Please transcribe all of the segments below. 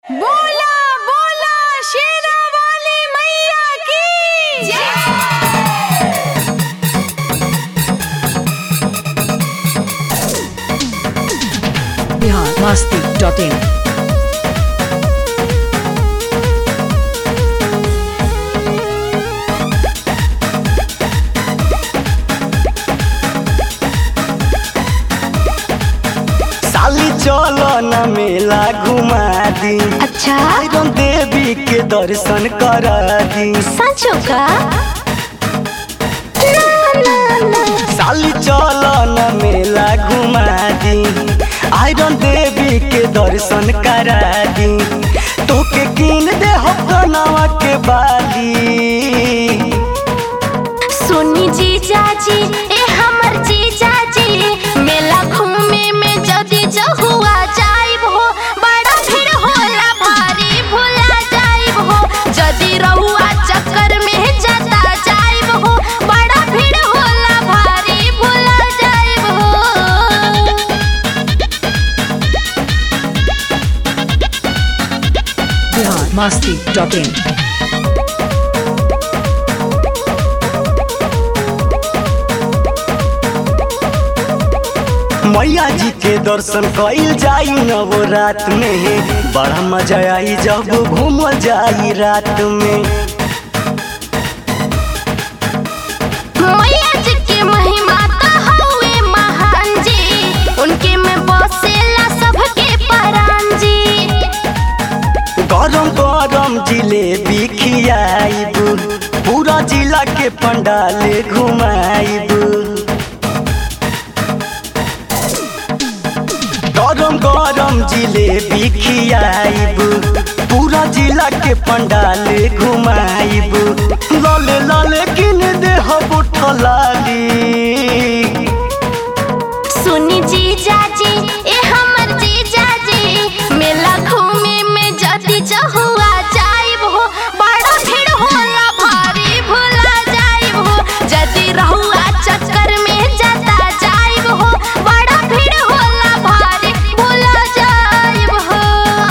बोला बोला शेरा वाली मैया की बिहार मस्ती डॉट इन साली चलो न मेला घुमा दी अच्छा आयरन देवी के दर्शन करा दी सचो का साली चलो न मेला घुमा दी आयरन देवी के दर्शन करा दी तोके कीन दे हो कनवा के बाली सुनी जीजा जी ए हमर जीजा जी मेला घूमे में जदी जहुआ जाइब हो बड़ा भीड़ होला भारी भुला जाइब हो जदी रहुआ चक्कर में जाता जाइब हो बड़ा भीड़ होला भारी भुला जाइब हो बिहार मस्ती डॉट इन मैया जी के दर्शन कइल जाई नवरात में बड़ा मजा आई जब घूम जाई रात में मैया जी की महिमा तो हउए महान जी उनके में बसेला सबके परान जी गरम गरम जिलेबी खियाइब पूरा जिला के पंडाल घुमाइब गरम गरम जिलेबी खियाइब पूरा जिला के पंडाल घुमाइब लाले लाले किन दे बुठलाली सुनी जीजा जी ए हमर जीजा जी मेला घूमे में जदी जहुआ जाइब हो बड़ा भीड़ होला भारी भुला जाइब हो जदी रहुआ चक्कर में जाता जाइब हो बड़ा भीड़ होला भारी भुला जाइब हो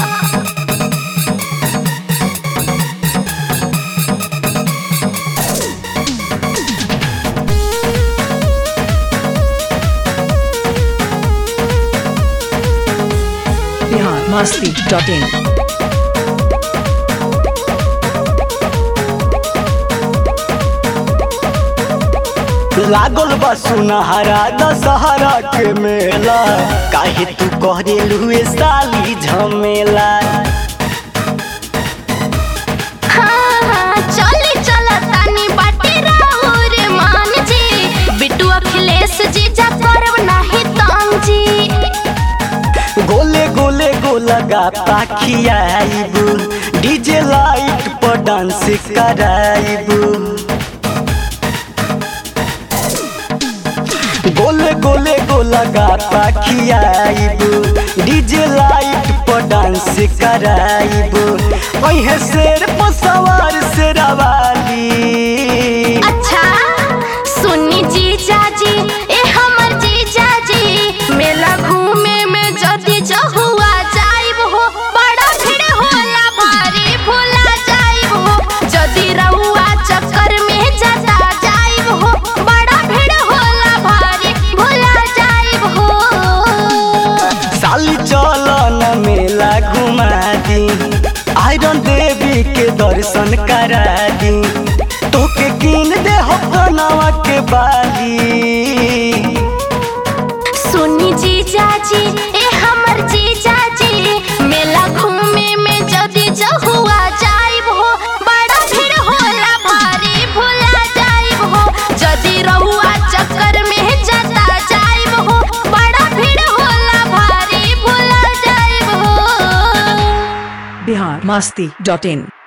बिहार मस्ती डॉट इन लागल बा सुनहरा दशहरा के मेला काहे तू कहरे लुए साली झमेला हाँ, हाँ, चली चला तानी बाटी राहुर मान जी बिट्टू अखिलेश जी जा करब नाही तंग जी गोले गोले गोला गा पाखियाइब डीजे लाइट पर डांस कराइब गोले गोले गोला गा पाखियाइब डीजे लाइट पर डांस कराइब अहे शेर पर सवार शेरावाली अच्छा सुनी जीजा जी ए हमर जीजा जी मेला घूमे में जदी जहुआ जाइब हो बड़ा भीड़ होला भारी भुला जाइब हो जदी रहुआ चक्कर में जाता जाइब हो बड़ा भीड़ होला भारी भुला जाइब हो साली चलो न मेला घुमा दी आयरन देवी के दर्शन करा दी तोके कीन दे हो कनवा के बाली सुनी जीजा जी ए हमर जीजा जी मेला घूमे में जदी जहुआ जाइब हो बड़ा भीड़ होला भारी भुला जाइब हो जदी रहुआ चक्कर में जाता जाइब हो बड़ा भीड़ होला भारी भुला जाइब हो बिहार मस्ती डॉट इन